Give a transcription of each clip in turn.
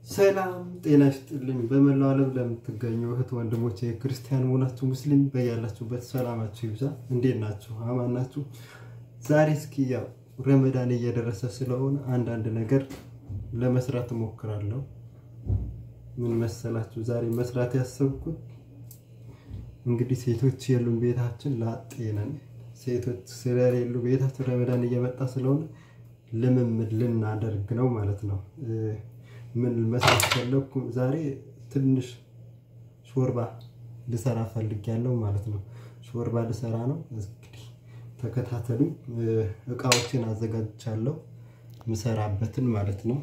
ሰላም ጤና ይስጥልኝ። በመላው ዓለም ለምትገኙ እህት ወንድሞች የክርስቲያን መሆናችሁ ሙስሊም በያላችሁበት ሰላማችሁ ይብዛ። እንዴት ናችሁ? አማን ናችሁ? ዛሬ እስኪ ያው ረመዳን እየደረሰ ስለሆነ አንዳንድ ነገር ለመስራት እሞክራለሁ። ምን መሰላችሁ? ዛሬ መስራት ያሰብኩት እንግዲህ ሴቶች የሉም ቤታችን፣ ላጤ ነን። ሴቶች ስለሌሉ ቤታችን ረመዳን እየመጣ ስለሆነ ልምምድ ልናደርግ ነው ማለት ነው። ምን መስራት ፈለግኩ? ዛሬ ትንሽ ሾርባ ልሰራ ፈልጌያለሁ ማለት ነው። ሾርባ ልሰራ ነው። እንግዲህ ተከታተሉኝ። እቃዎችን አዘጋጅቻለሁ ምሰራበትን ማለት ነው።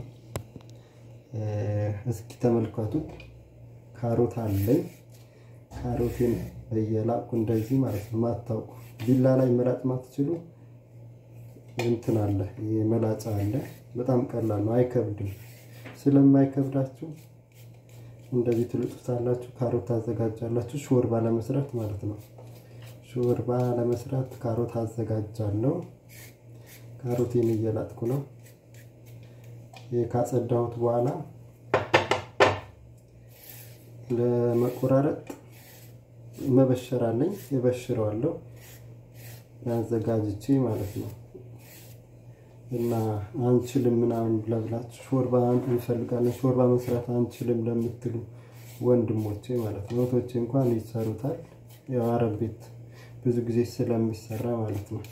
እስኪ ተመልከቱ። ካሮት አለኝ። ካሮቴን በየላቁ እንደዚህ ማለት ነው። ማታውቁ ቢላ ላይ መላጥ ማትችሉ እንትን አለ፣ መላጫ አለ። በጣም ቀላል ነው፣ አይከብድም። ስለማይከብዳችሁ እንደዚህ ትልጡታላችሁ። ካሮት ታዘጋጃላችሁ፣ ሾርባ ለመስራት ማለት ነው። ሾርባ ለመስራት ካሮት አዘጋጃለሁ። ካሮቴን እየላጥኩ ነው። ካጸዳሁት በኋላ ለመቆራረጥ መበሸር አለኝ፣ እበሽረዋለሁ ያዘጋጅቼ ማለት ነው። እና አንችልም ምናምን ብላችሁ ሾርባ እንፈልጋለን ሾርባ መስራት አንችልም ለምትሉ ወንድሞቼ ማለት ነው። እህቶቼ እንኳን ይሰሩታል። ያው አረብ ቤት ብዙ ጊዜ ስለሚሰራ ማለት ነው።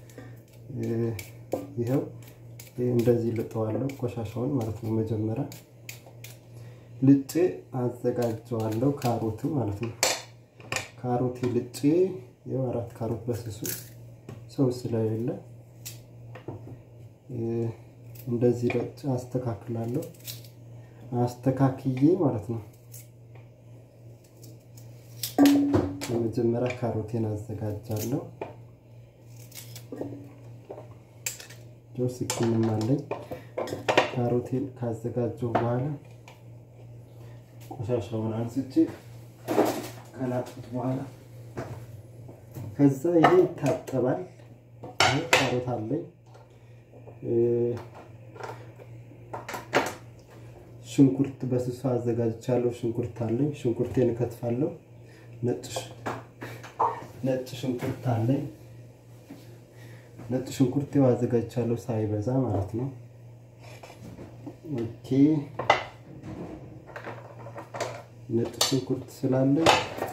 ይኸው እንደዚህ ልጠዋለሁ ቆሻሻውን ማለት ነው። መጀመሪያ ልጬ አዘጋጀዋለሁ ካሮት ማለት ነው። ካሮት ልጬ ያው አራት ካሮት በስሱ ሰው ስለሌለ እንደዚህ ረጭ አስተካክላለሁ። አስተካክዬ ማለት ነው። በመጀመሪያ ካሮቴን አዘጋጃለሁ። ስኪንም አለኝ። ካሮቴን ካዘጋጀው በኋላ ቆሻሻውን አንስቼ ከላጥኩት በኋላ ከዛ ይሄ ይታጠባል። ካሮት አለኝ ሽንኩርት በስሱ አዘጋጅቻለሁ። ሽንኩርት አለኝ። ሽንኩርቴን እከትፋለሁ። ነጭ ሽንኩርት አለኝ። ነጭ ሽንኩርት አዘጋጅቻለሁ፣ ሳይበዛ ማለት ነው። ኦኬ ነጭ ሽንኩርት ስላለኝ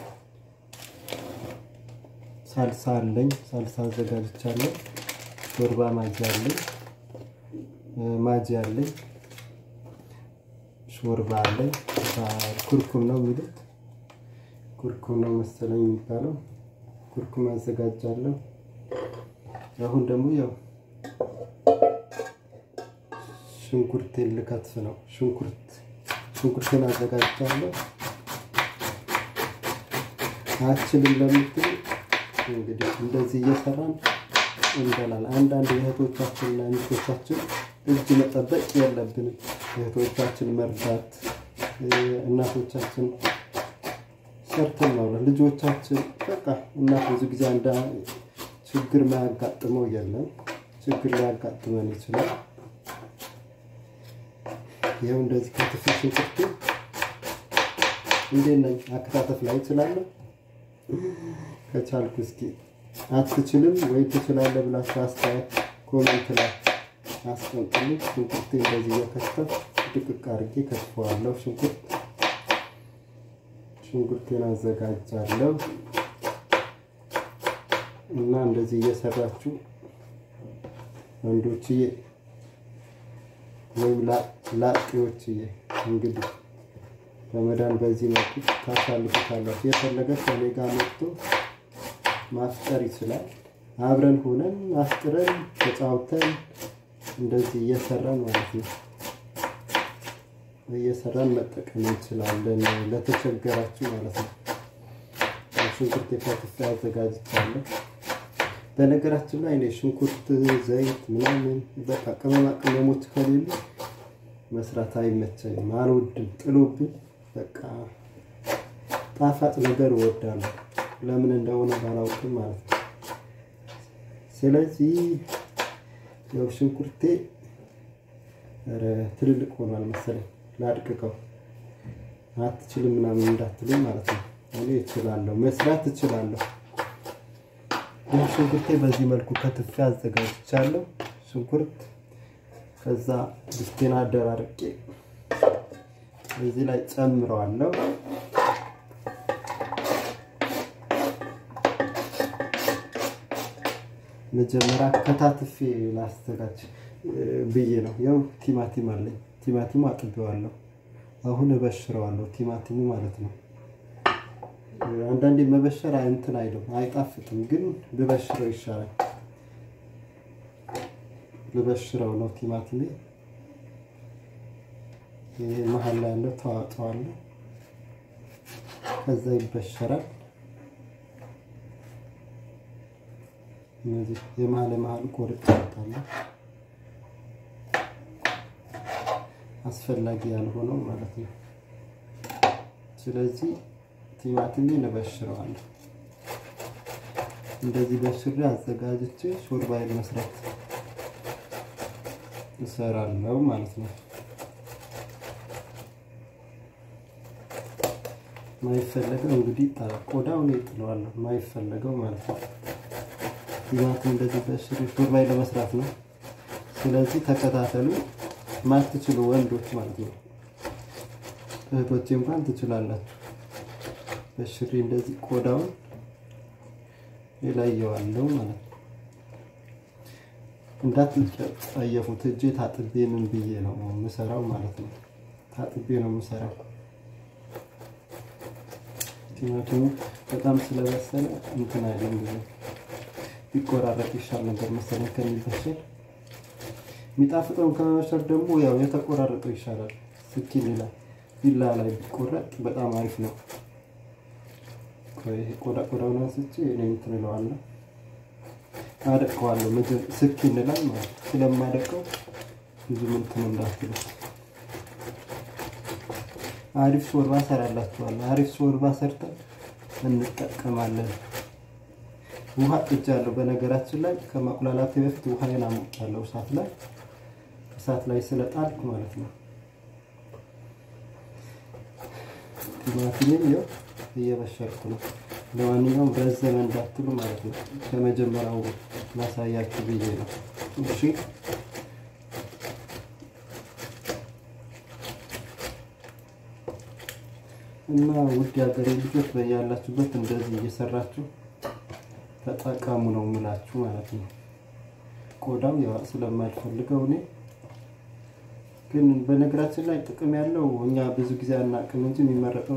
ሳልሳ አለኝ። ሳልሳ አዘጋጅቻለሁ። ሾርባ ማጅ አለኝ ማጂ አለኝ። ሾርባ አለኝ። ኩርኩም ነው የሚሉት ኩርኩም ነው መሰለኝ የሚባለው። ኩርኩም አዘጋጃለሁ። አሁን ደግሞ ያው ሽንኩርቴን ልከትፍ ነው። ሽንኩርት ሽንኩርቴን አዘጋጃለሁ። አችልም ለምትሉ እንግዲህ እንደዚህ እየሰራን እንበላል። አንዳንድ የእህቶቻችንና ሚስቶቻችን እጅ መጠበቅ የለብንም። እህቶቻችን መርዳት፣ እናቶቻችን ሰርተን ማውራት፣ ልጆቻችን በቃ እናት ብዙ ጊዜ አንዳ ችግር ማያጋጥመው የለም። ችግር ሊያጋጥመን ይችላል። ይኸው እንደዚህ ከትፍ ሽንኩርቱ እንዴት ነኝ? አከታተፍ ላይ እችላለሁ። ከቻልኩ እስኪ አትችልም ወይ ትችላለህ ብላችሁ አስተያየት ኮሜንት ላይ አስቀምጡልኝ። ሽንኩርቴ እንደዚህ እየከተፍ ድቅቅ አድርጌ ከትፈዋለሁ። ሽንኩርት ሽንኩርቴን አዘጋጃለሁ እና እንደዚህ እየሰራችሁ ወንዶችዬ ወይም ላጤዎችዬ እንግዲህ ረመዳን በዚህ መልኩ ታሳልፉታላችሁ። የፈለገ ከኔ ጋር መጥቶ ማፍጠር ይችላል። አብረን ሆነን አፍጥረን ተጫውተን እንደዚህ እየሰራን ማለት ነው እየሰራን መጠቀም እንችላለን። ለተቸገራችሁ ማለት ነው። ሽንኩርት የከትፌ አዘጋጅቻለሁ። በነገራችን ላይ እኔ ሽንኩርት፣ ዘይት ምናምን በቃ ቅመማ ቅመሞች ከሌሉ መስራት አይመቸኝም፣ አልወድም። ጥሎብኝ በቃ ጣፋጭ ነገር እወዳለሁ። ለምን እንደሆነ ባላውቅም ማለት ነው። ስለዚህ ያው ሽንኩርቴ ኧረ ትልልቅ ሆኗል መሰለኝ። ላድቅቀው አትችልም ምናምን እንዳትልም ማለት ነው። እኔ እችላለሁ፣ መስራት እችላለሁ። ይህ ሽንኩርቴ በዚህ መልኩ ከትፌ አዘጋጅቻለሁ። ሽንኩርት ከዛ ድስቴን አደራርቄ እዚህ ላይ ጨምረዋለሁ። መጀመሪያ ከታትፌ ላስተጋጅ ብዬ ነው። ያው ቲማቲም አለኝ። ቲማቲሙ አጥቤዋለሁ። አሁን እበሽረዋለሁ። ቲማቲሙ ማለት ነው። አንዳንዴ መበሸር እንትን አይልም አይጣፍጥም፣ ግን ብበሽረው ይሻላል። ልበሽረው ነው ቲማቲሜ። ይሄ መሀል ላይ ያለው ተዋጠዋለሁ። ከዛ ይበሸራል። እነዚህ የመሀል የመሀል ቆርጥ ይወጣለሁ። አስፈላጊ ያልሆነው ማለት ነው። ስለዚህ ቲማቲሜን እበሽረዋለሁ። እንደዚህ በሽሬ አዘጋጅቼ ሾርባዬን መስራት እሰራለሁ ማለት ነው። ማይፈለገው እንግዲህ ቆዳው ላይ ጥለዋለሁ። ማይፈለገው ማለት ነው። ቲማቲም እንደዚህ በሽሬ ሾርባዬን ለመስራት ነው። ስለዚህ ተከታተሉ። ማትችሉ ወንዶች ማለት ነው። እህቶቼ እንኳን ትችላላችሁ። በሽሬ እንደዚህ ቆዳውን ይለየዋለሁ ማለት ነው። እንዳትጸየፉት። እጄ ታጥቤ ምን ብዬ ነው የምሰራው ማለት ነው። ታጥቤ ነው የምሰራው። ቲማቲሙ በጣም ስለበሰለ እንትን አይልም ብዙ ቢቆራረጥ ይሻል ነበር መሰለኝ ከሚበሰል የሚጣፍጠውን ከመበሰል ደግሞ ያው የተቆራረጠው ይሻላል። ስኪን ይላል ቢላ ላይ ቢቆረጥ በጣም አሪፍ ነው። ይሄ ቆዳ ቆዳውን አንስቼ እኔ እንትን እለዋለሁ አደቀዋለሁ። ስኪን ላይ ማለት ስለማደቀው ብዙ እንትን እንዳትሉት። አሪፍ ሾርባ ሰራላችኋለሁ። አሪፍ ሾርባ ሰርተን እንጠቀማለን። ውሃ ጥጃለሁ። በነገራችን ላይ ከማቁላላቴ በፊት ውሃዬን አሞቃለሁ እሳት ላይ እሳት ላይ ስለጣልኩ ማለት ነው። ቲማቲሜን ይኸው እየበሸርኩ ነው። ለማንኛውም ረዘመ እንዳትሉ ማለት ነው። ከመጀመሪያው ላሳያችሁ ብዬ ነው። እሺ እና ውድ የሀገሬ ልጆች በያላችሁበት እንደዚህ እየሰራችሁ ተጠቀሙ ነው የምላችሁ ማለት ነው። ቆዳው ያው ስለማልፈልገው እኔ ግን በነገራችን ላይ ጥቅም ያለው እኛ ብዙ ጊዜ አናውቅም እንጂ የሚመረጠው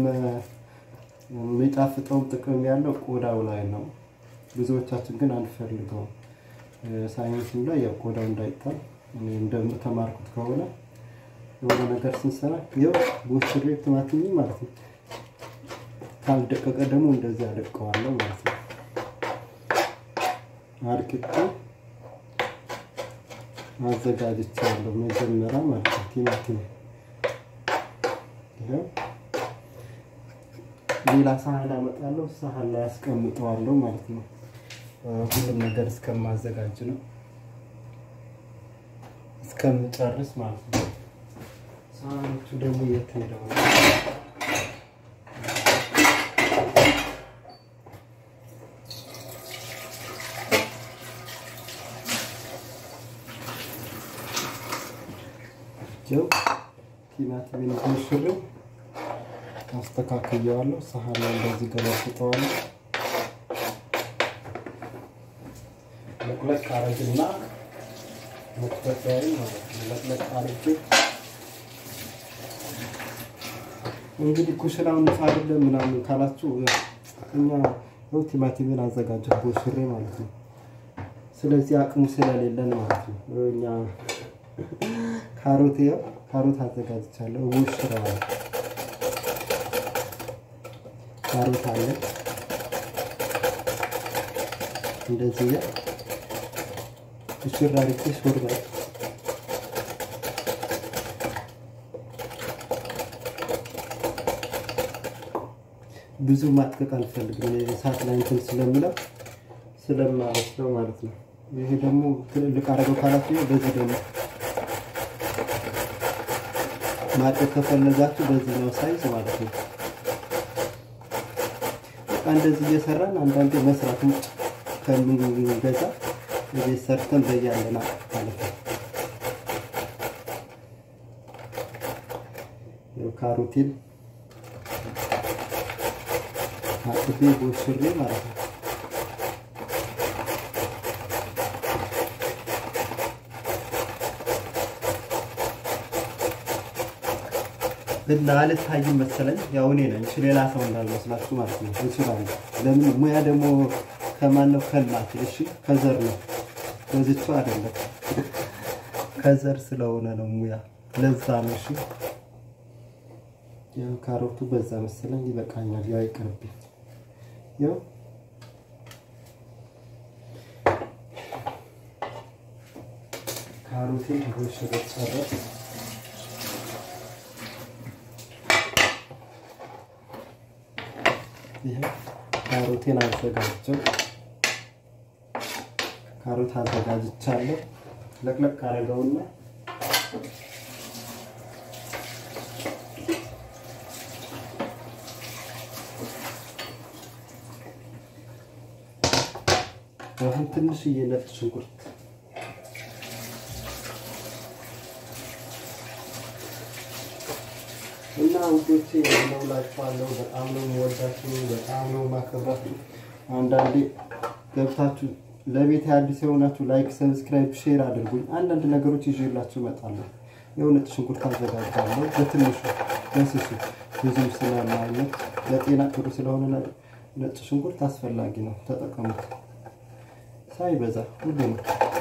የሚጣፍጠውም ጥቅም ያለው ቆዳው ላይ ነው። ብዙዎቻችን ግን አንፈልገውም። ሳይንስም ላይ ያው ቆዳው እንዳይጣል እንደተማርኩት ከሆነ የሆነ ነገር ስንሰራ ይኸው ቦችሬ ቲማቲም ማለት ነው። ካልደቀቀ ደግሞ እንደዚህ አደቀዋለሁ ማለት ነው። አድቅቄ አዘጋጅቻለሁ መጀመሪያ ማለት ነው። ቲማቲም ይኸው ሌላ ሳህን አመጣለሁ። ሳህን ላይ አስቀምጠዋለሁ ማለት ነው። ሁሉም ነገር እስከማዘጋጅ ነው እስከምጨርስ ማለት ነው። ሳህኖቹ ደግሞ የት ሄደው ነው? ጀው ቲማቲምን ሽሬው አስተካክየዋለሁ። ሳህን ላይ እንደዚህ ገለብጠዋለሁ። ለቅለቅ አረግና መክተፊያዬን ማለት ነው ለቅለቅ አርጌ እንግዲህ ኩሽናውን ንጹህ አይደለም ምናምን ካላችሁ እኛ ያው ቲማቲምን አዘጋጀሁ ቦሽሬ ማለት ነው። ስለዚህ አቅሙ ስለሌለን ማለት ነው እኛ ካሮት ያው ካሮት አዘጋጅቻለሁ ቦሽሬዋለሁ። ካሮት አለ እንደዚህ ያ እሽር አድርጌ ሾርባ ብዙ ማጥቀቅ አልፈልግም። እሳት ላይ እንትን ስለምለው ስለማበስለው ማለት ነው። ይሄ ደግሞ ትልልቅ አረገው ካላችሁ በዚህ ደግሞ ማድረግ ከፈለጋችሁ በዚህኛው ሳይዝ ማለት ነው። በቃ እንደዚህ እየሰራን አንዳንዴ መስራት ውጭ ከምንገዛ እዚህ ሰርተን በያለና ማለት ነው። ካሮቴን አጥቤ ቦሽሬ ማለት ነው። እና አልታይም መሰለኝ። ያው እኔ ነኝ ሌላ ሰው እንዳልመስላችሁ ማለት ነው። እንችላለን። ለምን ሙያ ደግሞ ከማን ነው? ከእናት እሺ፣ ከዘር ነው። በዚቹ አይደለም ከዘር ስለሆነ ነው ሙያ። ለዛ ነው። እሺ፣ ያው ካሮቱ በዛ መሰለኝ። ይበቃኛል። ያው ይቅርብኝ። ያው ካሮቴን ቦሽሬ ጨረስ ይሄ ካሮቴን አዘጋጀው። ካሮት አዘጋጅቻለሁ። ለቅለቅ አደረገውና አሁን ትንሽዬ ነጭ ሽንኩርት እና ውዶቼ እንደውላችኋለሁ። በጣም ነው የምወዳችሁ፣ በጣም ነው የማከብራችሁ። አንዳንዴ ገብታችሁ ለቤት አዲስ የሆናችሁ ላይክ፣ ሰብስክራይብ፣ ሼር አድርጉኝ። አንዳንድ ነገሮች ይዤላችሁ እመጣለሁ። የእውነት ሽንኩርት አዘጋጃለሁ በትንሹ በስሱ ብዙም ስለማይነት ለጤና ጥሩ ስለሆነ ነጭ ሽንኩርት አስፈላጊ ነው፣ ተጠቀሙት። ሳይበዛ ሁሉ ነው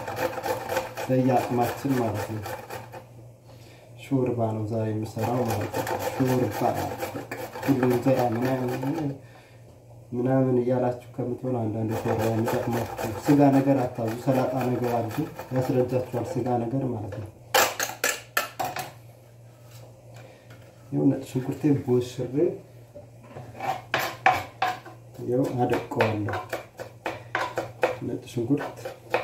በየአቅማችን ማለት ነው። ሾርባ ነው ዛሬ የምሰራው ማለት ነው። ሾርባ ሁሉ እንጀራ ምናምን ምናምን እያላችሁ ከምትሆኑ አንዳንድ ሾርባ የሚጠቅማችሁ ስጋ ነገር አታዙ። ሰላጣ ነገር አድርጉ፣ ያስረጃችኋል። ስጋ ነገር ማለት ነው። ይኸው ነጭ ሽንኩርቴ ቦሽሬ ይኸው አደቀዋለሁ። ነጭ ሽንኩርት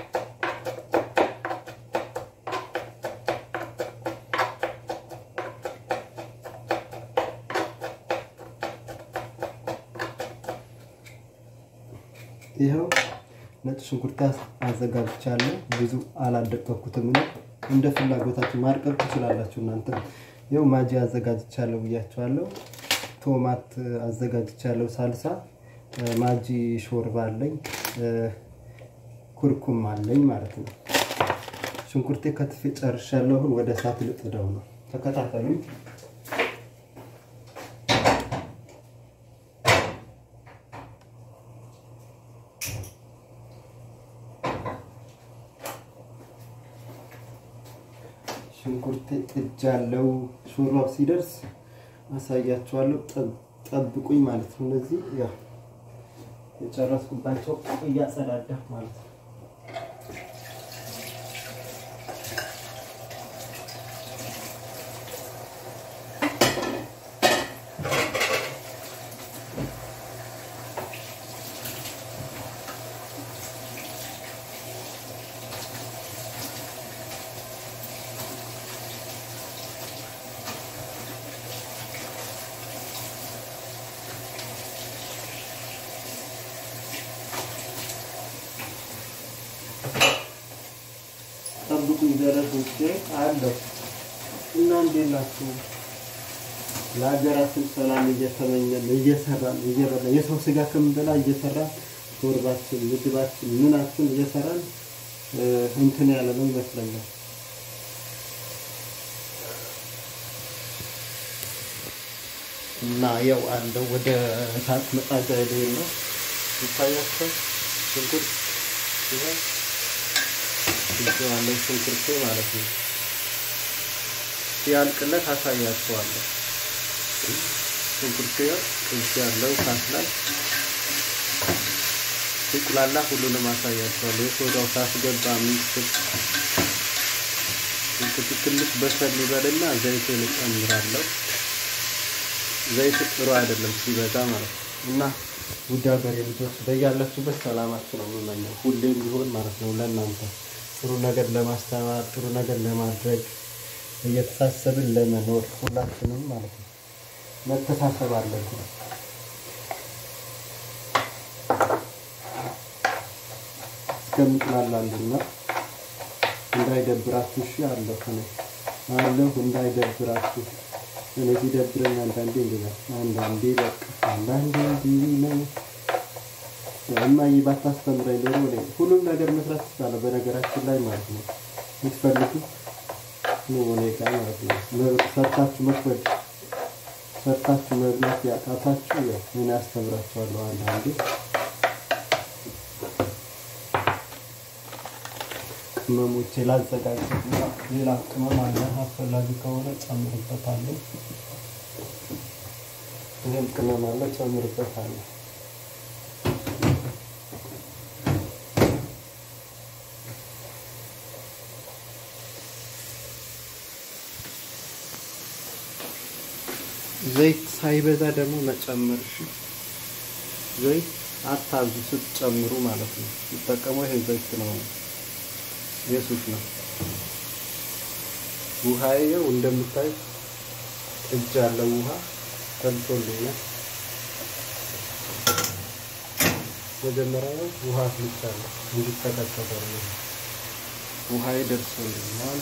ይኸው ነጭ ሽንኩርት አዘጋጅቻለሁ። ብዙ አላደቀኩትም። እንደ ፍላጎታችሁ ማርቀቅ ትችላላችሁ እናንተ። ይኸው ማጂ አዘጋጅቻለሁ ብያችኋለሁ። ቶማት አዘጋጅቻለሁ። ሳልሳ ማጂ ሾርባ አለኝ። ኩርኩም አለኝ ማለት ነው። ሽንኩርቴ ከትፌ ጨርሻለሁ። አሁን ወደ እሳት ልጥደው ነው። ተከታተሉኝ። ሽንኩርቴ ጥጃለሁ። ሾርባው ሲደርስ አሳያችኋለሁ። ጠብቁኝ ማለት ነው። እነዚህ ያው የጨረስኩባቸው እያጸዳዳሁ ማለት ነው። ጠብቁኝ ደረሶቼ አለሁ እና እንዴት ናችሁ? ለሀገራችን ሰላም እየተመኘን እየሰራን እየበላን የሰው ስጋ ከምንበላ እየሰራን ሾርባችን፣ ምግባችን፣ ምናችን እየሰራን እንትን ያለ ነው ይመስለኛል። እና ያው አለው ወደ እሳት መጣጃ ይሄን ነው ይታያቸው ሽንኩርት ይሄ ያለው ሽንኩርቴ ማለት ነው። ሲያልቅለት አሳያችኋለሁ። ሽንኩርቴ ቅንስ ያለው እሳት ላይ ሲቁላላ ሁሉንም አሳያችኋለሁ። የሶዳው ሳስገባ ሚስት ሽንኩርቱ ትንሽ በሰል ይበልና ዘይቱን እጨምራለሁ። ዘይት ጥሩ አይደለም ሲበዛ ማለት ነው እና ውድ ሀገሬ ልጆች በያላችሁበት ሰላማችሁ ነው የምመኘው ሁሌም ቢሆን ማለት ነው ለእናንተ ጥሩ ነገር ለማስተማር ጥሩ ነገር ለማድረግ እየተሳሰብን ለመኖር ሁላችንም ማለት ነው መተሳሰብ አለብን። እስከምጥላላልና እንዳይደብራችሁ እሺ። አለሁ እኔ አለሁ እንዳይደብራችሁ። እኔ ሲደብረኝ አንዳንዴ እንዲህ ነው፣ አንዳንዴ በቃ አንዳንዴ እንዲህ ነው። እማዬ ባታስተምረኝ ኖሮ እኔ ሁሉም ነገር መስራት ትችላለህ። በነገራችን ላይ ማለት ነው የምትፈልጉ ነው እኔ ጋር ማለት ነው ሰርታችሁ መክፈል ሰርታችሁ መብላት ያቃታችሁ ያው እኔ አስተምራችኋለሁ አንዳንዴ ቅመሞቼ ላዘጋጅና ሌላ ቅመም አለ አስፈላጊ ከሆነ ጨምርበታለሁ። ይህም ቅመም አለ ጨምርበታለሁ። ዘይት ሳይበዛ ደግሞ መጨመር እሺ። ዘይት አታዙ ስትጨምሩ ማለት ነው። ሲጠቀመው ይሄ ዘይት ነው የሱፍ ነው። ውሃዬው እንደምታይ እጅ ያለው ውሃ ፈልቶልኛል። መጀመሪያ ውሃ አፍልቻለሁ እንዲተከተተ ነው። ውሃዬ ደርሶልኛል።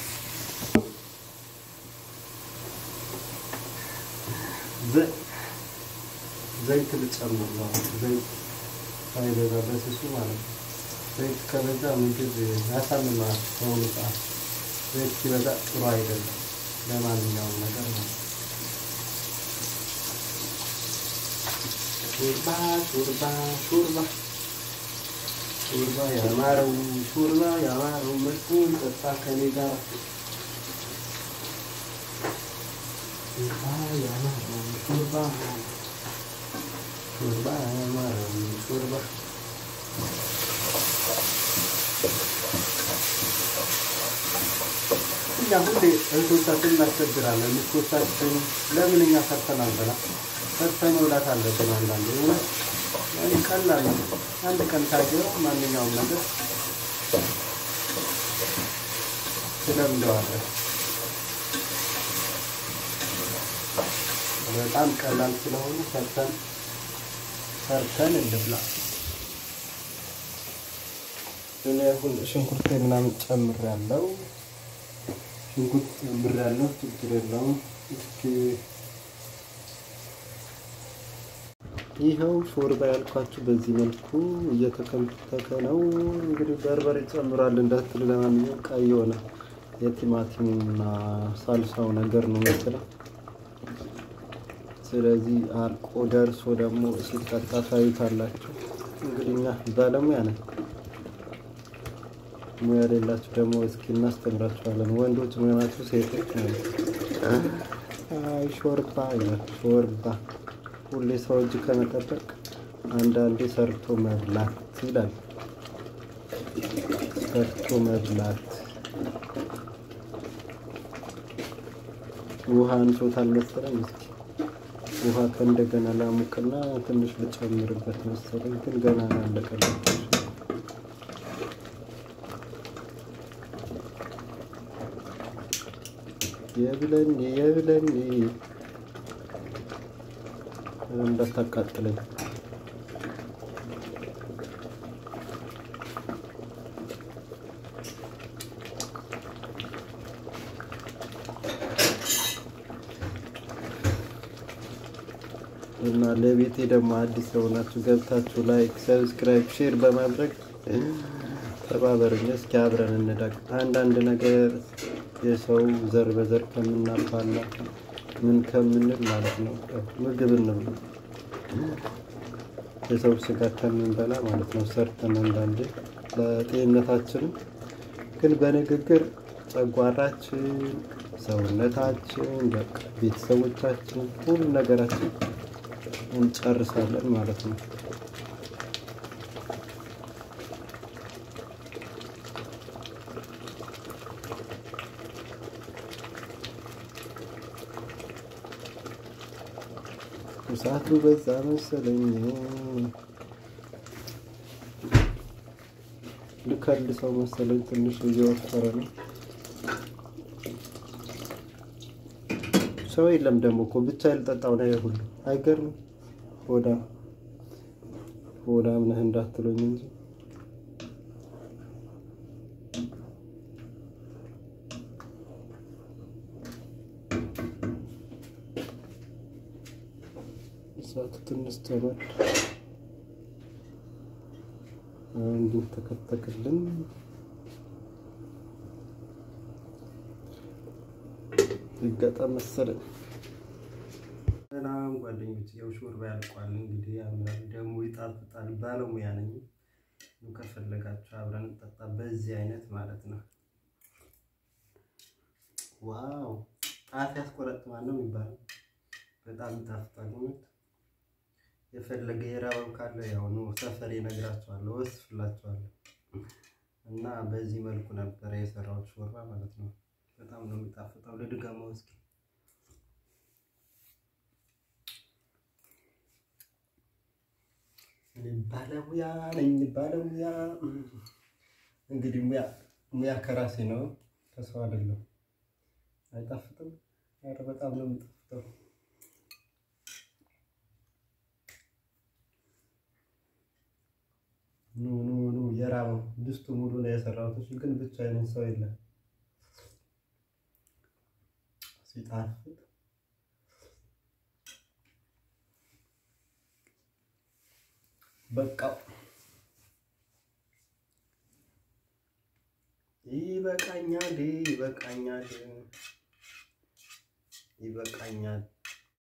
ዘይት ልጨምር ነው። ዘይት ሳይበዛ በስሱ ማለት ነው። ዘይት ከበዛ ምግብ ያሳምማል። በአሁኑ ሰዓት ዘይት ሲበዛ ጥሩ አይደለም ለማንኛውም ነገር ነው። ሾርባ ሾርባ ሾርባ ሾርባ ያማረው ሾርባ ያማረው መልኩን ጠጣ ከኔ ጋር ሾርባ ያማረው ሾርባ ሾርባ ያማረው ሾርባ እኛ ሁሌ እህቶቻችን እናስቸግራለን። ሚስቶቻችን ለምን እኛ ሰርተን አንበላ? ሰርተን መብላት አለብን። አንዳንዴ እውነት ቀላል ነው። አንድ ቀን ካየው ማንኛውም ነገር ትለምደዋለህ። በጣም ቀላል ስለሆነ ሰርተን ሰርተን እንብላ። እኔ አሁን ሽንኩርቴ ምናምን ጨምሬያለሁ። ሽንኩርት ጨምሬያለሁ። ችግር የለውም። እስኪ ይኸው ሾርባ ያልኳችሁ በዚህ መልኩ እየተከተከ ነው። እንግዲህ በርበሬ ጨምሯል እንዳትል፣ ለማንኛውም ቀይ የሆነ የቲማቲሙና ሳልሳው ነገር ነው መሰለኝ። ስለዚህ አልቆ ደርሶ ደግሞ ሲጠጣ ታዩታላችሁ። እንግዲህ እኛ ባለሙያ ነን። ሙያ የሌላችሁ ደግሞ እስኪ እናስተምራችኋለን። ወንዶች መሆናችሁ ሴቶች ነው። አይ ሾርባ ይላል ሾርባ። ሁሌ ሰው እጅ ከመጠበቅ አንዳንዴ ሰርቶ መብላት ይላል። ሰርቶ መብላት ውሃ አንሶታል መሰለኝ። እስኪ ውሃ ከእንደገና ላሙቅና ትንሽ ልጨምርበት መሰለኝ፣ ግን ገና አላለቀለት። የብለኒ የብለኒ እንዳታቃጥለኝ። እና ለቤቴ ደግሞ አዲስ የሆናችሁ ገብታችሁ ላይክ፣ ሰብስክራይብ፣ ሼር በማድረግ ተባበሩኝ። እስኪ አብረን እንዳቅ አንዳንድ ነገር የሰው ዘር በዘር ከምናባላ ምን ከምንል ማለት ነው ምግብ እንብላ የሰው ስጋ ከምንበላ ማለት ነው ሰርተን አንዳንዴ ለጤንነታችንም ግን በንግግር ጨጓራችን፣ ሰውነታችን፣ በቃ ቤተሰቦቻችን ሁሉ ነገራችን እንጨርሳለን ማለት ነው። እሳቱ በዛ መሰለኝ። ልከልድ ሰው መሰለኝ። ትንሽ እየወፈረ ነው። ሰው የለም ደግሞ እኮ ብቻ ልጠጣው ነገር ሁሉ አይገርምም። ሆዳ ሆዳም ነህ እንዳትሉኝ እንጂ እሳቱ ትንሽ ጨመር እንዲህ ተከተክልን ይገጠም መሰለኝ። ሰላም ጓደኞች፣ ያው ሾርባ ያልቋል። እንግዲህ ያምራል ደግሞ ይጣፍጣል። ባለሙያ ነኝ። ከፈለጋችሁ አብረን እንጠጣ። በዚህ አይነት ማለት ነው። ዋው ጣፍ ያስቆረጥማል ነው የሚባለው። በጣም ይጣፍጣል። እውነት የፈለገ የራበው ካለ ያው ነው ሰፈር እነግራችኋለሁ፣ ወስፍላችኋለሁ። እና በዚህ መልኩ ነበረ የሰራሁት ሾርባ ማለት ነው። በጣም ነው የሚጣፍጠው። ልድገመው እስኪ ባለሙያ ነኝ ባለሙያ። እንግዲህ ሙያ ሙያ ከራሴ ነው ከሰው አይደለም። አይጣፍጥም? ኧረ በጣም ነው የሚጣፍጠው። ኑ ኑ ኑ የራበው ድስቱ ሙሉ ነው የሰራሁት። እሱ ግን ብቻዬን ሰው የለም። ሲጣፍጥ በቃ ይበቃኛል፣ ይበቃኛል፣ ይበቃኛል።